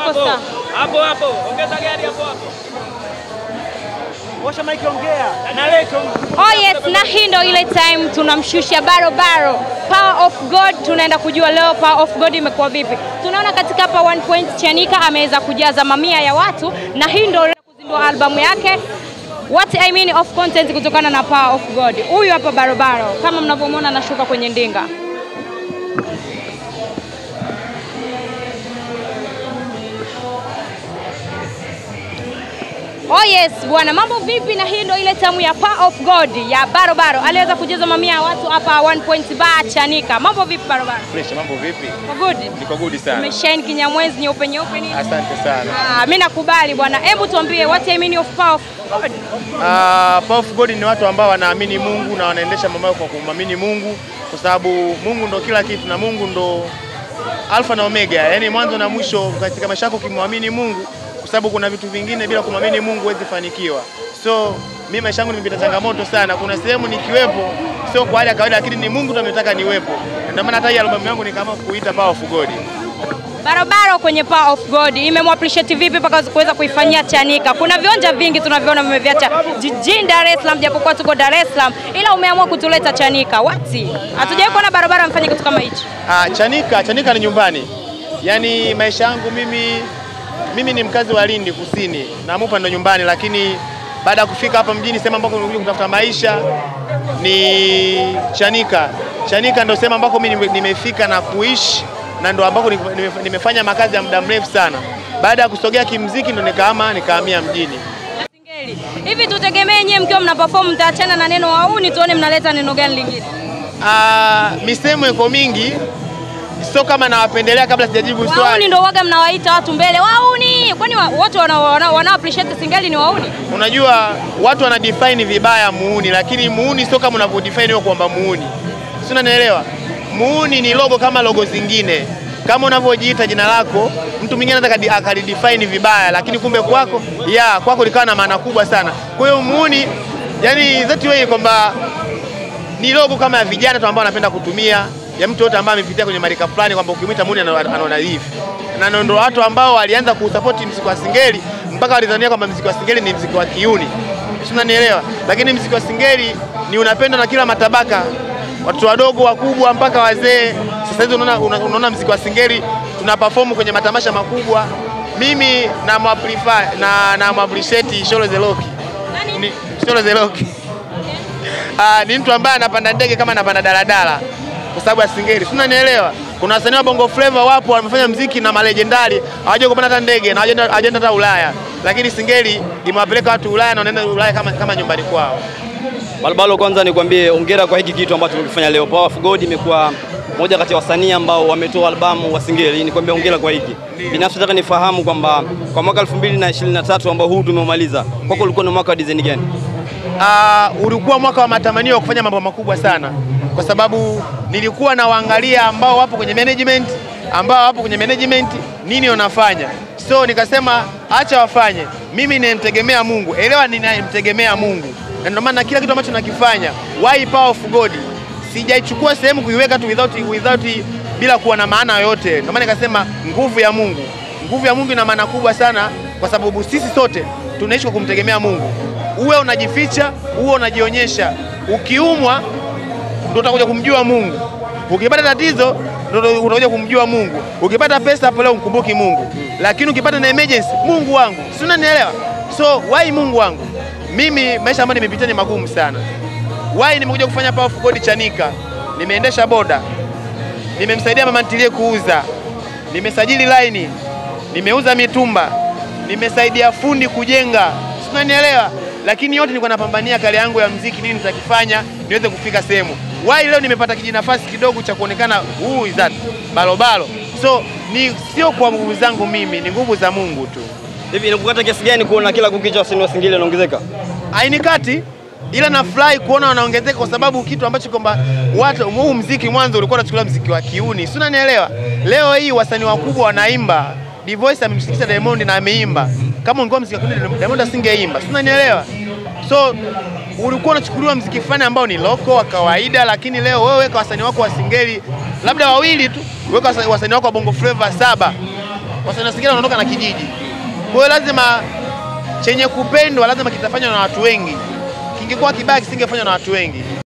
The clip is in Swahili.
Hapo sawa. Hapo hapo. Ongeza gari hapo hapo. Washa maiki, ongea. Naleto. Oh yes, na hii ndo ile time tunamshusha Baro Baro. Power of God tunaenda kujua leo Power of God imekuwa vipi. Tunaona katika hapa One Point Chanika ameweza kujaza mamia ya watu na hii ndo leo kuzindua albamu yake What I mean of content kutokana na Power of God. Huyu hapa Baro Baro kama mnavyomwona anashuka kwenye ndinga. Oh yes bwana, mambo vipi? Na hii ndo ile tamu ya Power of God ya Baro Baro, aliweza kujaza mamia ya watu hapa One Point Bar Chanika. Mambo vipi Baro Baro? Fresh, mambo vipi? Kwa good? Niko good sana. Umeshine kinyamwezi nyeupe nyeupe nini? Asante sana. Ah, mimi nakubali bwana. Hebu tuambie what I mean of Power of God. Uh, Power of God ni watu ambao wanaamini Mungu na wanaendesha mambo yao kwa kumwamini Mungu, kwa sababu Mungu ndo kila kitu na Mungu ndo alfa na omega, yaani mwanzo na mwisho katika maisha yako. Ukimwamini Mungu, kwa sababu kuna vitu vingine bila kumwamini Mungu huwezi fanikiwa. So mimi maisha yangu nimepita changamoto sana, kuna sehemu nikiwepo sio kwa hali ya kawaida, lakini ni Mungu ndo ametaka niwepo. Ndio maana hata hii albamu yangu nikaamua kuita Power of God. Barabara kwenye Power of God imemwappreciate vipi mpaka kuweza kuifanyia Chanika? Kuna viwanja vingi tunavyoona vimeviacha jijini Dar es Salaam, japokuwa tuko Dar es Salaam, ila umeamua kutuleta Chanika. Wati hatujawahi kuona barabara mfanye kitu kama hichi. Ah, Chanika, Chanika ni nyumbani. Yaani maisha yangu mimi mimi ni mkazi wa Lindi Kusini na Mupa ndo nyumbani, lakini baada ya kufika hapa mjini sehemu ambako nimekuja kutafuta maisha ni Chanika. Chanika ndo sehemu ambako mimi nime- nimefika na kuishi na ndo ambako nime- nime- nimefanya makazi ya muda mrefu sana. Baada ya kusogea kimziki ndo nikahama nikahamia mjini. Singeli. Hivi tutegemee nyewe mkiwa mna perform mtaachana na neno wauni, tuone mnaleta neno gani lingine? Ah, misemo iko mingi, sio kama nawapendelea. Kabla sijajibu Wauni swali, ndo uwaga mnawaita watu mbele wauni, kwani wa- wote wana, wana, wana appreciate Singeli ni wauni? Unajua watu wana define vibaya muuni, lakini muuni sio kama unavyo define wewe kwamba muuni, si unanielewa? Muuni ni logo kama logo zingine, kama unavyojiita jina lako, mtu mwingine anaweza akadi- akalidefine vibaya, lakini kumbe kwako ya kwako likawa na maana kubwa sana. Kwa hiyo muuni, yani that way kwamba ni logo kama ya vijana tu ambao wanapenda kutumia ya mtu yote ambaye amepitia kwenye marika fulani, kwamba ukimwita muuni ana- anaona hivi, na ndio watu ambao walianza kusapoti mziki wa singeli mpaka walidhania kwamba mziki wa singeli ni mziki wa kiuni, si unanielewa? Lakini mziki wa singeli ni unapendwa na kila matabaka, watoto wadogo, wakubwa, mpaka wazee. Sasa hivi unaona, una- unaona mziki wa singeli tuna perform kwenye matamasha makubwa. Mimi na mwaprefer na na mwappreciate Sholo Zeloki Nani? ni Sholo Zeloki Ah, ni mtu ambaye anapanda ndege kama anapanda daladala kwa sababu ya singeli, si unanielewa? Kuna wasanii wa Bongo Flava wapo wamefanya mziki na malejendari hawaja kupanda hata ndege na hawajaenda hawajaenda hata Ulaya, lakini singeli imewapeleka watu Ulaya na wanaenda Ulaya kama, kama nyumbani kwao. Balbalo, kwanza nikwambie hongera kwa hiki kitu ambacho tumekifanya leo. Power of God imekuwa moja kati ya wasanii ambao wametoa albamu wa singeli. Nikwambie hongera kwa hiki. Binafsi nataka nifahamu kwamba kwa mwaka 2023 ambao huu tumeumaliza, kwako ulikuwa ni mwaka wa design gani? uh, ulikuwa mwaka wa matamanio wa kufanya mambo makubwa sana, kwa sababu nilikuwa nawaangalia ambao wapo kwenye management, ambao wapo kwenye management nini wanafanya, so nikasema acha wafanye, mimi ninamtegemea Mungu. Elewa, ninamtegemea Mungu, na ndio maana kila kitu ambacho nakifanya, why power of God, sijaichukua sehemu kuiweka tu without, without bila kuwa na maana yoyote. Ndio maana nikasema nguvu ya Mungu, nguvu ya Mungu ina maana kubwa sana, kwa sababu sisi sote tunaishi kwa kumtegemea Mungu uwe unajificha, uwe unajionyesha. Ukiumwa ndio utakuja kumjua Mungu, ukipata tatizo ndio utakuja kumjua Mungu, ukipata pesa hapo leo mkumbuki Mungu, lakini ukipata na emergency, Mungu wangu, si unanielewa? So why Mungu wangu? Mimi maisha ambayo nimepitia ni magumu sana. Why nimekuja kufanya Power of God Chanika, nimeendesha boda, nimemsaidia mama ntilie kuuza, nimesajili laini, nimeuza mitumba, nimesaidia fundi kujenga, si unanielewa? Lakini yote nilikuwa napambania kale yangu ya mziki, nini nitakifanya niweze kufika sehemu. Why leo nimepata kijinafasi kidogo cha kuonekana who is that balobalo. So ni sio kwa nguvu zangu mimi, ni nguvu za Mungu tu. Hivi inakukata kiasi gani kuona kila kukicha wasanii wa singeli wanaongezeka? hainikati ila nafurahi kuona wanaongezeka kwa sababu kitu ambacho kwamba watu huu mziki mwanzo ulikuwa unachukulia mziki wa kiuni, si unanielewa? Leo hii wasanii wakubwa wanaimba, Divoice amemshirikisha Diamond na ameimba. Kama ungekuwa mziki wa kiuni Diamond asingeimba, si unanielewa? So ulikuwa unachukuliwa mziki fulani ambao ni loko wa kawaida, lakini leo wewe weka wasanii wako wa singeli labda wawili tu, weka wasa- wasanii wako wa bongo flava saba wasanii wa Singeli wanaondoka na kijiji. Kwa hiyo lazima chenye kupendwa lazima kitafanywa na watu wengi, kingekuwa kibaya kisingefanywa na watu wengi.